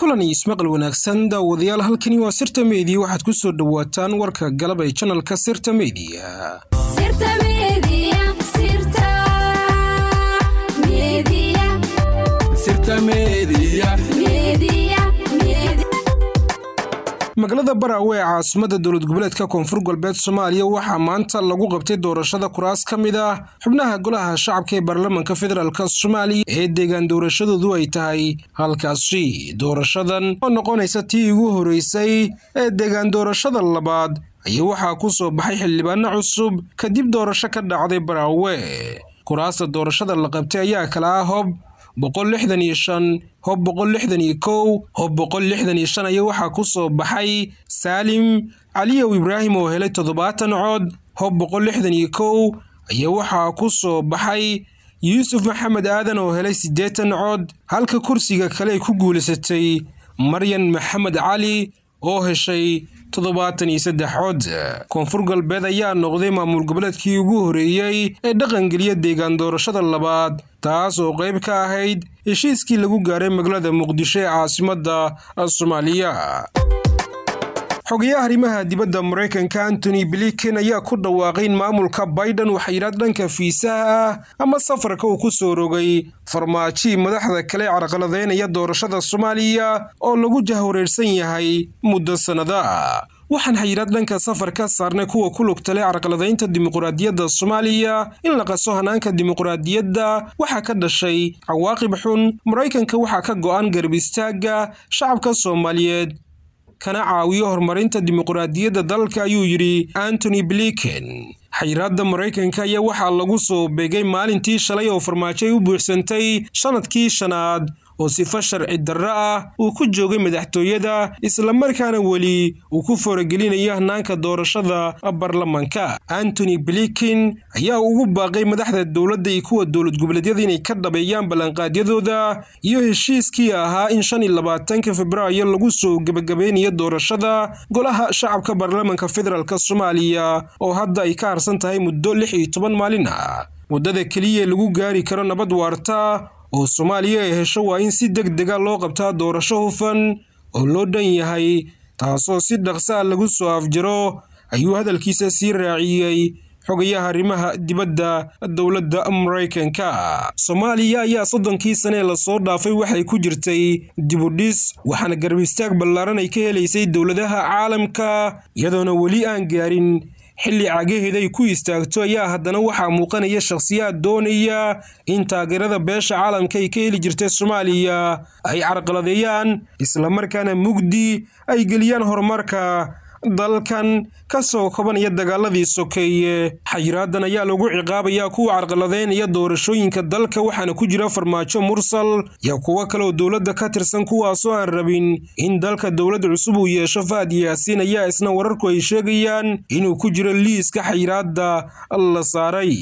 kulan iyo ismaqal wanaagsan daawadayaal halkani waa sirta meediya waxaad ku soo dhowaataan warka galab ee janalka sirta meediya magaalada baraawe ee caasimada dowlad goboleedka koonfur galbeed soomaaliya waxaa maanta lagu qabtay doorashada kuraas ka mid ah xubnaha golaha shacabka ee baarlamaanka federaalk soomaaliya ee deegaan doorashadoodu ay tahay halkaasi doorashadan oo noqonaysa tii ugu horeysay ee deegaan doorashada labaad ayaa waxaa ku soo baxay xildhibaano cusub kadib doorasho ka dhacday baraawe kuraasta doorashada la qabtay ayaa kala ah hob boqol lixdan iyo shan hob boqol lixdan iyo kow hob boqol lixdan iyo shan ayaa waxaa ku soo baxay saalim caliyow ibraahim oo helay toddobaatan cod hob boqol lixdan iyo kow ayaa waxaa ku soo baxay yuusuf maxamed aadan oo helay siddeetan cod halka kursiga kale ay ku guulaysatay maryan maxamed cali oo heshay toddobaatan iyo saddex cod koonfur galbeed ayaa noqday maamul goboleedkii ugu horeeyey ee dhaqangeliya deegaan doorashada labaad taas oo qayb ka ahayd heshiiskii lagu gaaray magaalada muqdisho ee caasimadda soomaaliya xogayaha arrimaha dibadda maraykanka antony blinken ayaa ku dhawaaqay in maamulka biden waxayidhaad dhanka fiisaha ah ama safarka uu ku soo rogay farmaajii madaxda kale carqaladeynaya doorashada soomaaliya oo lagu jahwareersan yahay muddo sannada waxaan xayiraad dhanka safar ka saarnay kuwa ku lugtale carqaladaynta dimuqraadiyadda soomaaliya in la qaso hanaanka dimuqraadiyadda waxaa ka dhashay cawaaqib xun maraykanka waxaa ka go'an garab istaagga shacabka soomaaliyeed kana caawiyo horumarinta dimuqraadiyadda dalka ayuu yidhi antony blinken xayiraadda maraykanka ayaa waxaa lagu soo beegay maalintii shalay oo farmaajo ay u buuxsantay sannadkii shanaad oo sifo sharci darro ah uu ku joogay madaxtooyada islamarkaana weli uu ku faragelinayo hanaanka doorashada baarlamanka antony blinken ayaa ugu baaqay madaxda dowladda iyo kuwa dowlad goboleedyada inay ka dhabeeyaan ballanqaadyadooda iyo heshiiskii ahaa in shan iyo labaatanka februaayo lagu soo gebagabeynayo doorashada golaha shacabka baarlamanka federaalk soomaaliya oo hadda ay ka harsan tahay muddo lix iyo toban maalin ah waddada keliya lagu gaari karo nabad waarta oo soomaaliya ay hesho waa in si deg dega loo qabtaa doorasho hufan oo loo dhan yahay taasoo si dhaqsa a lagu soo afjaro ayuu hadalkiisa sii raaciyey xogayaha arrimaha dibadda dowladda maraykanka soomaaliya ayaa soddonkii sane ee lasoo dhaafay waxay ku jirtay dibudhis waxaana garab istaag ballaaran ay ka helaysay dowladaha caalamka iyadoona weli aan gaarin xilli cagaheeda ay ku istaagto ayaa haddana waxaa muuqanaya shakhsiyaad doonaya in taageerada beesha caalamka ay ka heli jirtay soomaaliya ay carqaladeeyaan islamarkaana mugdi ay geliyaan horumarka dalkan ka soo kobanaya dagaaladii sokeeye xayiraadan ayaa lagu ciqaabayaa kuwa carqaladeynaya doorashooyinka dalka waxaana ku jira farmaajo mursal iyo kuwo kale oo dowladda ka tirsan kuwaasoo aan rabin in dalka dowlad cusub uu yeesho fahad yaasiin ayaa isna wararku ay sheegayaan inuu ku jiro liiska xayiraadda la saaray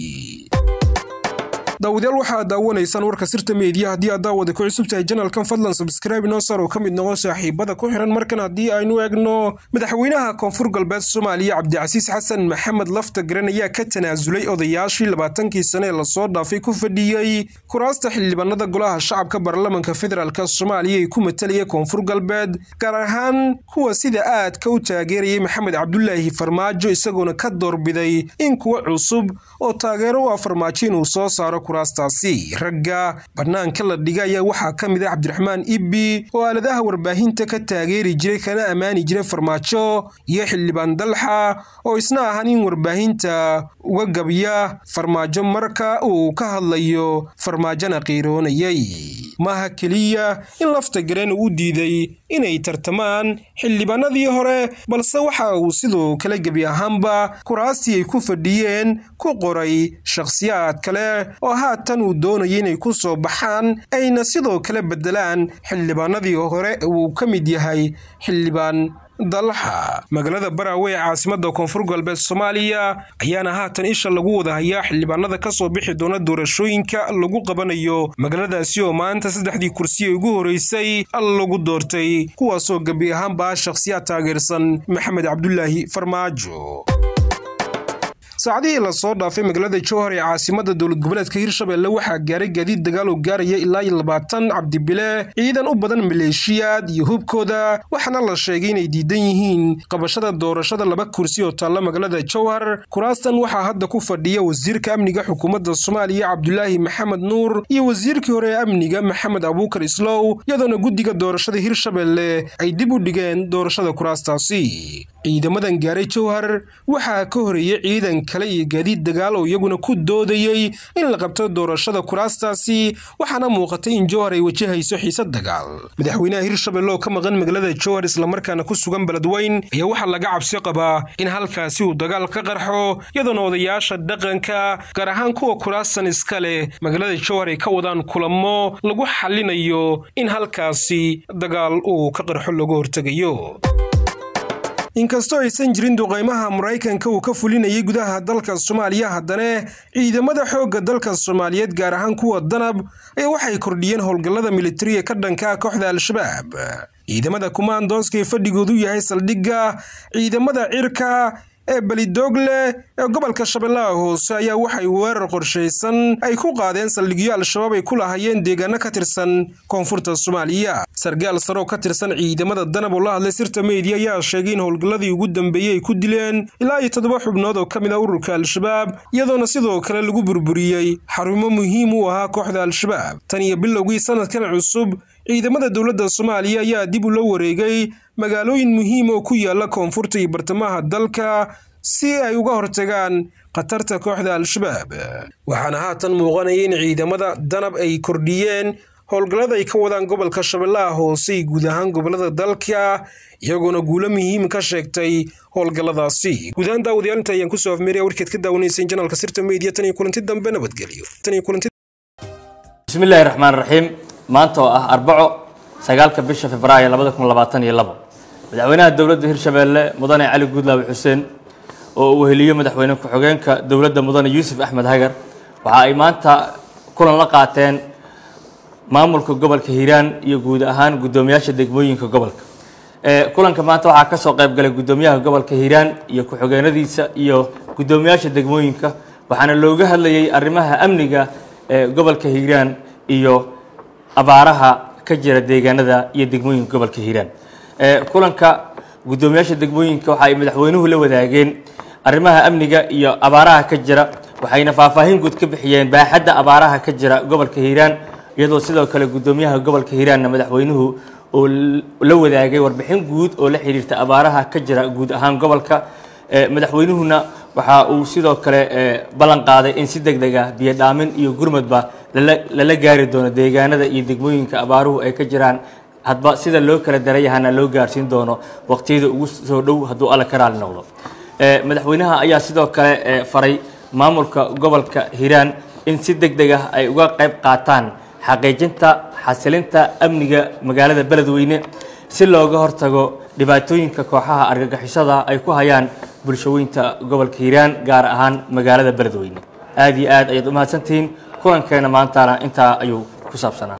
daawadayaal waxaad daawanaysaan warka sirta meediya haddii aad daawada ku cusub tahay janalkan fadlan sabskraibe inoo saar oo ka mid noqo saaxiibada ku xiran markan haddii aynu eegno madaxweynaha koonfur galbeed soomaaliya cabdicasiis xasan maxamed lafta garan ayaa ka tanaasulay odayaashii labaatankii sane ee lasoo dhaafay ku fadhiyey kuraasta xildhibaanada golaha shacabka baarlamanka federaalk soomaaliya ee ku matalaya koonfur galbeed gaar ahaan kuwa sida aadka u taageerayay maxamed cabdulaahi farmaajo isagoona ka doorbiday in kuwa cusub oo taageero u ah farmaajo inuu soo saaro kuraastaasi ragga bannaanka la dhiga ayaa waxaa ka mid ah cabdiraxmaan ibbi oo aaladaha warbaahinta ka taageeri jiray kana ammaani jiray farmaajo iyo xildhibaan dalxa oo isna ahaan in warbaahinta uga gabya farmaajo marka uu ka hadlayo farmaajona qiiroonayay maaha keliya in lafta gareen uu u diiday inay tartamaan xildhibaanadii hore balse waxa uu sidoo kale gebi ahaanba kuraastii ay ku fadhiyeen ku qoray shakhsiyaad kale oo haatan uu doonaya inay ku soo baxaan ayna sidoo kale beddelaan xildhibaanadii hore uu ka mid yahay xildhibaan dalxa magaalada baraawe ee caasimadda koonfur galbeed soomaaliya ayaana haatan isha lagu wada hayaa xildhibaanada ka soo bixi doona doorashooyinka lagu qabanayo magaaladaasi oo maanta saddexdii kursi ee ugu horeysay lagu doortay kuwaasoo gebi ahaanba shakhsiyaad taageersan maxamed cabdulaahi farmaajo saacadihii lasoo dhaafay magaalada jowhar ee caasimada dowlad goboleedka hirshabelle waxaa gaaray gaadiid dagaal oo gaaraya ilaa iyo labaatan cabdibile ciidan u badan maleeshiyaad iyo hubkooda waxaana la sheegay inay diidan yihiin qabashada doorashada laba kursi oo taalla magaalada jowhar kuraastan waxaa hadda ku fadhiya wasiirka amniga xukuumadda soomaaliya cabdulaahi maxamed nuur iyo wasiirkii hore ee amniga maxamed abuukar islow iyadoona guddiga doorashada hirshabelle ay dib u dhigeen doorashada kuraastaasi ciidamadan gaaray jowhar waxaa ka horeeyey ciidan kale iyo gaadiid dagaal oo iyaguna ku doodayey in la qabto doorashada kuraastaasi waxaana muuqatay in jowhar ay wajahayso xiisad dagaal madaxweynaha hirshabelle oo ka maqan magaalada jowhar islamarkaana ku sugan beledweyn ayaa waxaa laga cabsi qabaa in halkaasi uu dagaal ka qarxo iyadoona odayaasha dhaqanka gaar ahaan kuwa kuraastan iska leh magaalada jowhar ay ka wadaan kulamo lagu xallinayo in halkaasi dagaal uu ka qarxo lagu hortegayo inkastoo aysan jirin duqaymaha maraykanka uu ka fulinayay gudaha dalka soomaaliya haddana ciidamada xoogga dalka soomaaliyeed gaar ahaan kuwa danab ayaa waxay kordhiyeen howlgallada militariga ka dhanka kooxda al-shabaab ciidamada kumaandooska ee fadhigoodu yahay saldhigga ciidamada cirka ee belidoogle ee gobolka shabeellaha hoose ayaa waxay weerar qorshaysan ay ku qaadeen saldhigyo al-shabaab ay ku lahaayeen deegaano ka tirsan koonfurta soomaaliya sargaal saroo ka tirsan ciidamada danab oo la hadlay sirta meediya ayaa sheegay in howlgalladii ugu dambeeyey ay ku dileen ilaa iyo toddoba xubnood oo ka mid ah ururka al-shabaab iyadoona sidoo kale lagu burburiyey xarumo muhiim u ahaa kooxda al-shabaab tan iyo bilowgii sanadkan cusub ciidamada dowladda soomaaliya ayaa dib ula wareegay magaalooyin muhiim oo ku yaala koonfurta iyo bartamaha dalka si ay uga hortagaan khatarta kooxda al-shabaab waxaana haatan muuqanaya in ciidamada danab ay kordhiyeen howlgallada ay ka wadaan gobolka shabeellaha hoose iyo guud ahaan gobollada dalka iyagoona guulo muhiim ka sheegtay howlgalladaasi guud ahaan daawadayaal inta ayaan kusoo afmeeraya warkeed ka daawanayseen janaalka sirta media tan iyo kulanti dambe nabadgelyo bismillahi raxmaan raxiim maanta oo ah arbaco sagaalka bisha februaayo labada kun labaatan iyo labo madaxweynaha dowladda hirshabeelle mudane cali guudlaawe xuseen oo uu heliyo madaxweyne ku-xigeenka dowladda mudane yuusuf axmed hagar waxa ay maanta kulan la qaateen maamulka gobolka hiiraan iyo guud ahaan guddoomiyaasha degmooyinka gobolka kulanka maanta waxaa ka soo qayb galay guddoomiyaha gobolka hiiraan iyo ku-xigeenadiisa iyo guddoomiyaasha degmooyinka waxaana looga hadlayay arrimaha amniga ee gobolka hiiraan iyo abaaraha ka jira deegaanada iyo degmooyinka gobolka hiiraan kulanka guddoomiyaasha degmooyinka waxa ay madaxweynuhu la wadaageen arrimaha amniga iyo abaaraha ka jira waxayna faahfaahin guud ka bixiyeen baaxadda abaaraha ka jira gobolka hiiraan iyadoo sidoo kale guddoomiyaha gobolka hiiraanna madaxweynuhu oo la wadaagay warbixin guud oo la xiriirta abaaraha ka jira guud ahaan gobolka madaxweynuhuna waxa uu sidoo kale ballan qaaday in si deg deg ah biyo dhaamin iyo gurmadba lala gaari doono deegaanada iyo degmooyinka abaaruhu ay ka jiraan hadba sida loo kala darayahana loo gaarsiin doono waqtiyada ugu soo dhow hadduu alla ka raali noqdo madaxweynaha ayaa sidoo kale faray maamulka gobolka hiiraan in si deg deg ah ay uga qayb qaataan xaqiijinta xasilinta amniga magaalada beledweyne si looga hortago dhibaatooyinka kooxaha argagixisada ay ku hayaan bulshaweynta gobolka hiiraan gaar ahaan magaalada beledweyne aada iyo aad ayaad u mahadsantihiin kulankeena maantana intaa ayuu ku saabsanaa